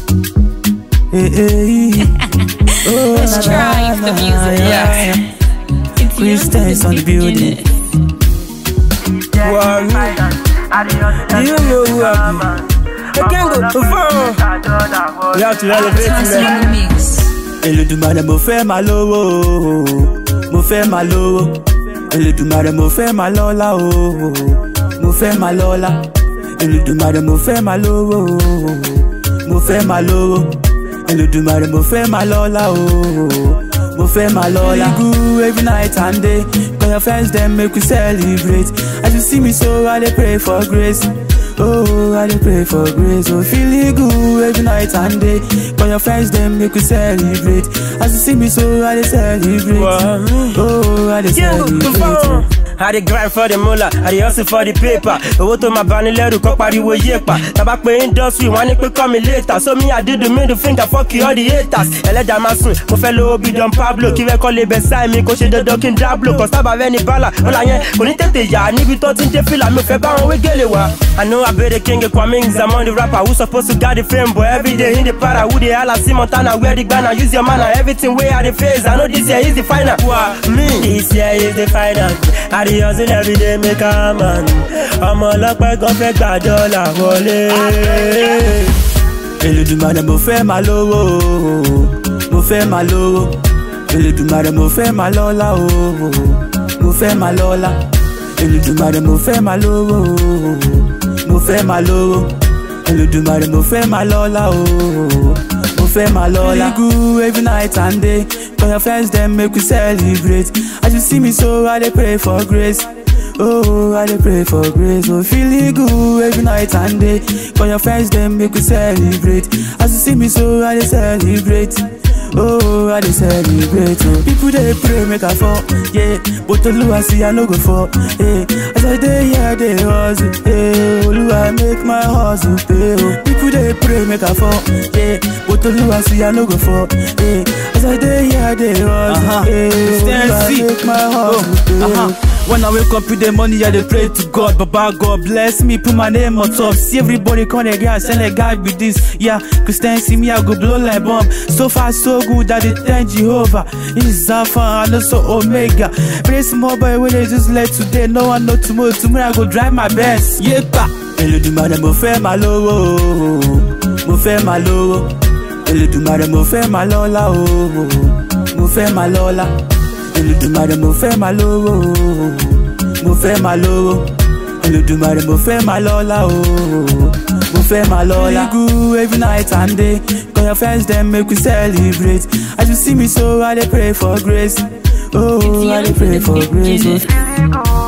Hey, hey. Oh, Let's na, try na, the na, music. yeah. It's Christians on the building. Wow, you know who I be. I can't go too far. You have to elevate me. mix. Elédùmarè mo fẹ́ máa lówó o, mo fẹ́ máa lówó. Elédùmarè mo fẹ́ máa lọ́lá o, mo fẹ́ máa lọ́lá. Elédùmarè mo fẹ́ máa lówó o, mo fẹ́ máa lówó. Elédùmarè mo fẹ́ máa lọ́lá o, mo fẹ́ máa lọ́lá. Good every night and day, call your friends dem make we celebrate. As you see me so I dey pray for grace. Oh, I dey pray for grace. Oh, feeling good every night and day. Call your friends, them make we celebrate. As you see me, so I dey celebrate. Wow. Oh, I dey Yeah, go too celebrate. far. I dey grind for the moolah, I dey hustle for the paper. Owó tó máa bani lẹ́rù kọ́ pariwo yépa. Tàbá pé industry wọ́n á ní pé call me later. So me I do the middle finger fuck you all the haters. Ẹlẹ́dàá máa sùn, mo fẹ́ lówó bí Don Pablo. Kí rẹ́kọ́ lè bẹ̀ sáì mi kó ṣe dandan kí n dáblo. Kọ̀ sábà rẹ̀ ní bálà, ọ̀la yẹn kò ní tètè yá. Níbi tó ti ń dé fìlà mi ò fẹ́ bá wọn wé gèlè wá. I know I be the king Kwame Nzamon the rapper who supposed to got the fame but every day in the para who dey hala see Montana wear the Ghana use your manner everything wey I dey face I know this year is the final. Wa me this year is the final. I dey hustle every day make a man. Ọmọ ọlọ́pẹ́ gan fẹ́ gbà dọ́là wọlé. Elédùmarè mo fẹ́ máa lówó o, mo fẹ́ máa lówó. Elédùmarè mo fẹ́ máa lọ́lá o, mo fẹ́ máa lọ́lá. Elédùmarè mo fẹ́ máa lówó o, mo fẹ́ máa lówó. Elédùmarè mo fẹ́ máa lọ́lá o, mo fẹ́ máa lọ́lá. Feeling good every night and day, call your friends dem make we celebrate. As you see me so I dey pray for grace. Oh, I dey pray for grace. Oh, feeling good every night and day. Call your friends, them make we celebrate. As you see me, so I dey celebrate. Oh, I dey celebrate. Oh, people they pray make I fall, yeah. But Oluwa see I no go fall, yeah. As I dey here, they hustle, yeah. Oluwa make my hustle pay. Oh, people they pray make I fall, yeah. But Oluwa see I no go fall, yeah. As I dey here, they hustle, Uh-huh. yeah. Stand Oluwa see. make my hustle pay. Uh-huh. When I wake up with the money, I dey pray to God. Baba God bless me, put my name on top. See everybody come the guy, send a guy with this. Yeah, Christian see me, I go blow like bomb. So far, so good that they thank Jehovah. It's Alpha and also Omega. Pray small boy when they just let today. No one know tomorrow. Tomorrow I go drive my best. Yeah, pa. Elédùmarè mo fẹ́ máa lówó o, mo fẹ́ máa lówó. Elédùmarè mo fẹ́ máa lọ́lá o, mo fẹ́ máa lọ́lá. Elédùmarè mo fẹ́ máa lówó o, mo fẹ́ máa lówó. Elédùmarè mo fẹ́ máa lọ́lá o, mo fẹ́ máa lọ́lá. Feeling good every night and day, call your friends dem make we celebrate. As you see me so I dey pray for grace. Oh, I dey pray for grace. Oh, Beginning.